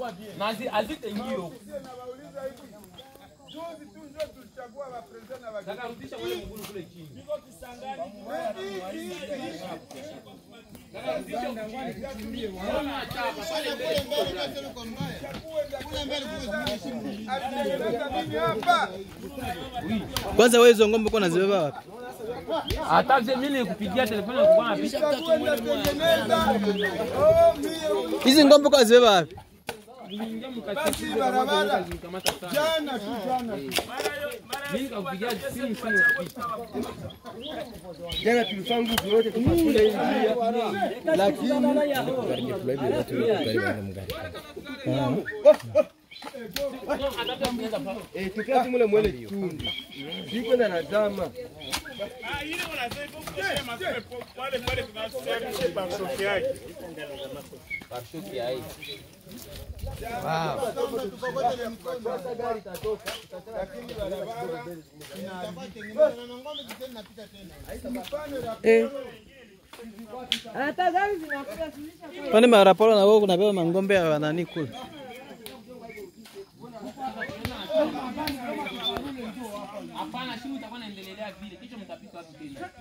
na hazi- hazitaingio. Juzi tu ndio tulichagua wapresident na wageni. Sasa rudisha wale mguu kule chini. Alitengeneza nini hapa? Kwanza wewe hizo ng'ombe uko unazibeba wapi? Hata vile mimi nilikupigia telefoni nilikuwa napisha Itakwenda tengeneza. Oh, mie Hizi ng'ombe uko unazibeba wapi? niliingia mkati basi barabara. nikamata sana. Jana tu jana tu. Mimi nikakupigia simu simu kupita. Jana tulifanya nguvu yote tukakula hii njia. Eh, tukia tu mule mwele chumbi. Ziko na nazama. Barshoki hai. Kwani maraporo na wewe kunabeba mang'ombe ya nani kule? Hapana, simu itakuwa inaendelea vile. Kisha mtapika wapi tena?